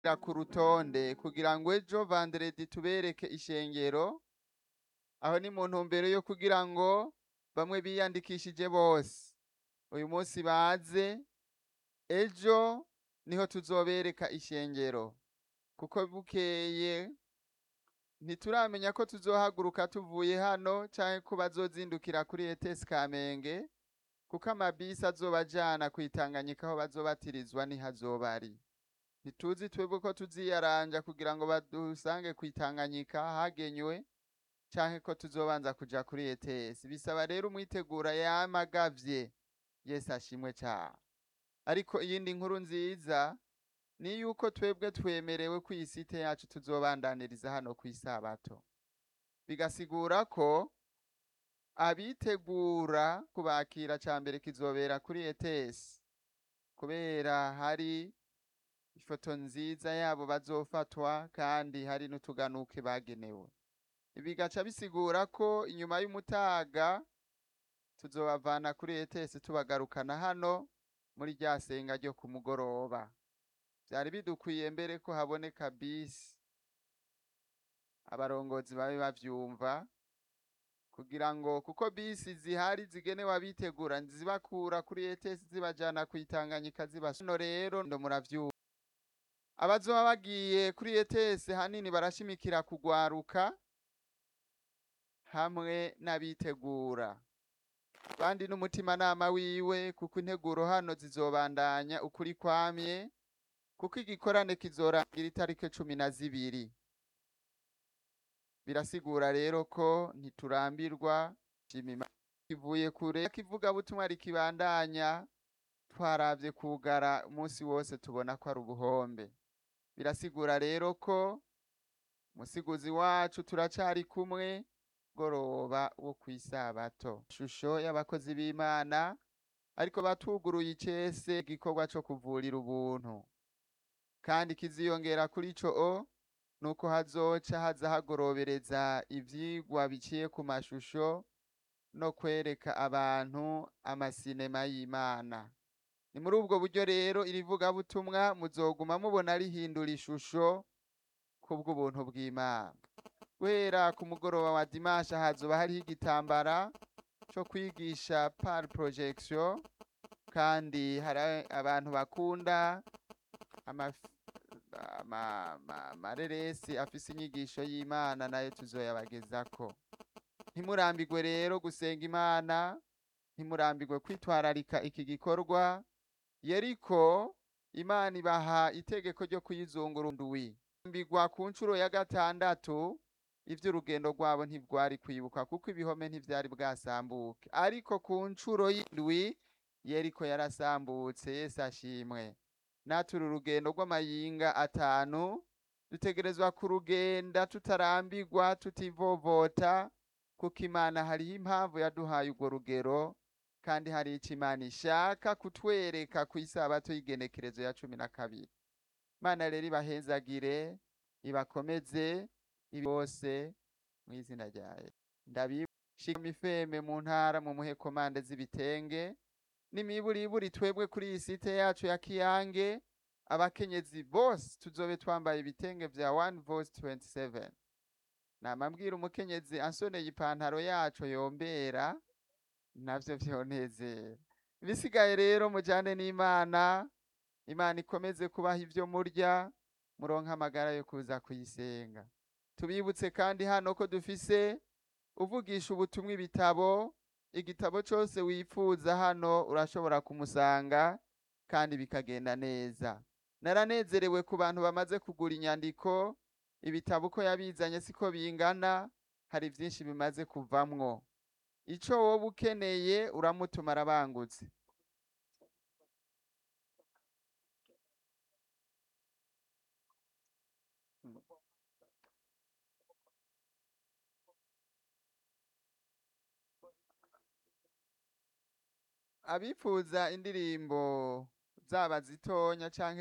ku rutonde kugira ngo ejo vanderedi tubereke ishengero aho ni mu ntumbero yo kugira ngo bamwe biyandikishije bose uyu munsi baze ejo niho tuzobereka ishengero kuko bukeye ntituramenya ko tuzohaguruka tuvuye hano canke ko bazozindukira kuri ETS Kamenge kuko amabisi azoba ajana kwitanganyika aho bazobatirizwa niho azoba ari ntituzi twebwe ko tuziyaranja kugira ngo badusange kwitanganyika hagenywe canke ko tuzobanza kuja kuri ETS bisaba rero umwitegura yamagavye Yesu ashimwe cyane ariko iyindi nkuru nziza ni yuko twebwe twemerewe ku isite yacu tuzobandaniriza hano ku isabato bigasigura ko abitegura kubakira ca mbere kizobera kuri ETS kubera hari ifoto nziza yabo bazofatwa kandi hari n'utuganuke bagenewe bigaca bisigura ko inyuma y'umutaga tuzobavana kuri ETS tubagarukana hano muri rya senga ryo ku mugoroba byari bidukwiye mbere ko haboneka bisi abarongozi babe bavyumva kugira ngo kuko bisi zihari zigenewe abitegura zibakura kuri ETS zibajana kwitanganyika zibasano rero ndo muravyumva abazoba bagiye kuri ETS hanini barashimikira kugwaruka hamwe n'abitegura kandi n'umutimanama wiwe kuko integuro hano zizobandanya ukuri kwamye kuko igikorane kizorangira itariki cumi na zibiri birasigura rero ko ntiturambirwa kivuye kure kivuga butumwa rikibandanya twaravye kugara umunsi wose tubona ko ari ubuhombe birasigura rero ko musiguzi wacu turacari kumwe goroba wo kwisabato shusho y'abakozi b'Imana ariko batuguruye icese igikorwa co kuvurira ubuntu kandi kiziyongera kuri ico o nuko hazoca haza hagorobereza ivyigwa biciye ku mashusho no kwereka abantu amasinema y'Imana ni muri ubwo buryo rero irivuga butumwa muzoguma mubona rihindura ishusho kubw'ubuntu bw'Imana guhera ku mugoroba wa dimanche hazoba hariho igitambara co kwigisha par projection kandi hari abantu bakunda amareresi afise inyigisho y'Imana nayo tuzoyabagezako ntimurambirwe rero gusenga Imana ntimurambirwe kwitwararika iki gikorwa yeriko Imana ibaha itegeko ryo kuyizungurundwi mbigwa ku nshuro ya gatandatu ivy'urugendo rwabo ntibwari kwibuka kuko ibihome ntivyari bwasambuke ariko ku nshuro y'indwi yeriko yarasambutse Yesu ashimwe naturi urugendo rw'amayinga atanu dutegerezwa kurugenda tutarambirwa tutivovota kuko Imana hariho impamvu yaduhaye urwo rugero kandi hari ico Imana ishaka kutwereka ku isabato y'igenekerezo ya cumi na kabiri Imana rero ibahezagire ibakomeze ibi bose mu izina ryayo ndabishika ifeme mu ntara mu muhe komande z'ibitenge n'imiburiburi twebwe kuri iyi site yacu ya Kiyange abakenyezi bose tuzobe twambaye ibitenge vya one voice 27 namambwira umukenyezi ansoneye ipantaro yacu yombera navyo vyonezera bisigaye rero mujane n'Imana Imana ikomeze kubaha ivyo murya muronka amagara yo kuza kuyisenga tubibutse kandi hano ko dufise uvugisha ubutumwa ibitabo igitabo cose wifuza hano urashobora kumusanga kandi bikagenda neza naranezerewe ku bantu bamaze kugura inyandiko ibitabo uko yabizanye siko bingana hari vyinshi bimaze kuvamwo ico woba ukeneye uramutuma arabangutse abifuza indirimbo zaba zitonya canke